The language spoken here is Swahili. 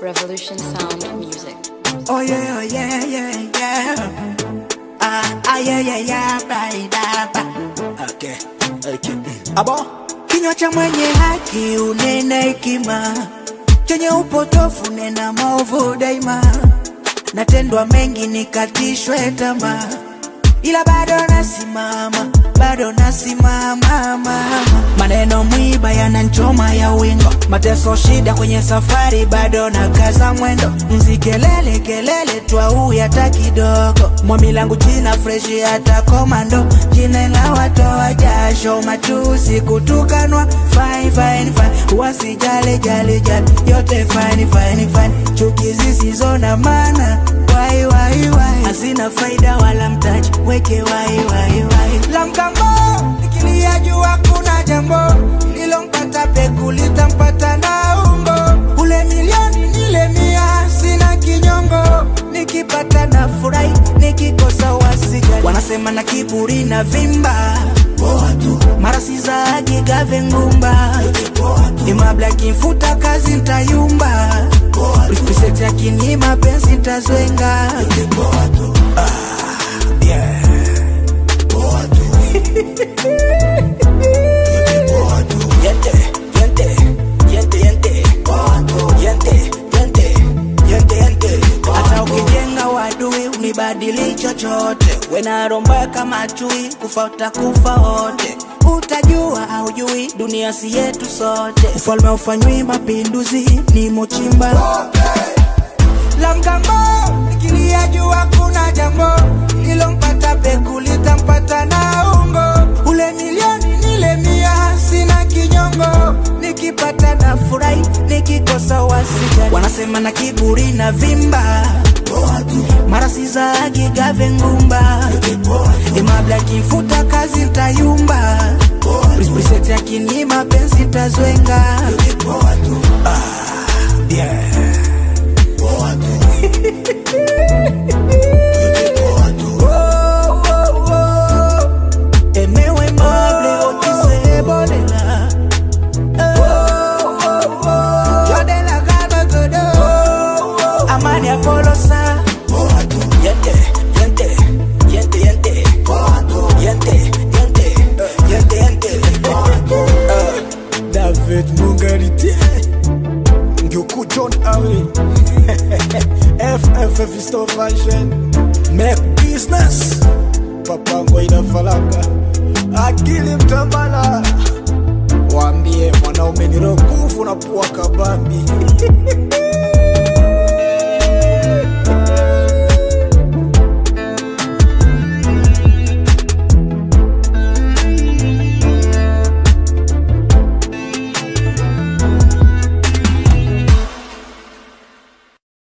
Revolution Sound Music. Oh yeah, oh yeah, yeah, yeah. Ah, ah, yeah, yeah, yeah, baidaba. Okay, okay. mm. Abo, kinywa cha mwenye haki unena hekima, chenye upotofu nena maovu daima. Natendwa mengi nikatishwe tamaa, ila bado nasimama, bado nasimama mama. Maneno mwiba yananchoma ya wingo, mateso shida kwenye safari, bado na kaza mwendo. Nzi kelele kelele twau hata kidogo, mwami langu jina freshi hata komando, jina la watoa jasho, matusi kutukanwa, fine fine fine, wasijale jale jale, yote fine fine fine, chuki zisizo na maana wai wai wai, hazina faida wala mtaji, weke wai wai wai, la mgambo nikilia jua kuna jambo lilompata peku litampata na umbo, ule milioni nile mia, sina kinyongo, nikipata na furahi, nikikosa wasijali, wanasema na kiburi na vimba mara sizagi gave ngumba imabla kimfuta kazi ntayumba represent yakini mapenzi ntazwenga Ah, yeah. Yente, yente, yente, yente. Yente, yente, yente, yente. Hata ukijenga wadui unibadili chochote, wenaromba kama chui, kufa utakufa wote. Utajua aujui, dunia si yetu sote. Ufalme ufanywi mapinduzi, ni mochimba la mgambo nikilia jua kuna jambo lilompata peku litampata na ungo ule milioni nile mia sina kinyongo nikipata na furahi nikikosa wasijali wanasema na kiburi na vimba mara sizagi gave ngumba imabla kimfuta kazi ntayumba Represent yakini mapenzi ntazwenga ah, yeah. Oh, oh, oh. Emewe mable otise bolela. Oh, oh, oh. Jodela galba godo. Amani Apolosa. Yente, yente, yente, yente. Yente, yente, yente, yente. Uh, David Mungarite. Ngyoku John Awe. FFF Store Fashion. Make business. Papa Ngoida Falaka. Akili Mtambala. Waambie mwanaume ni roho nguvu na pua kabambi.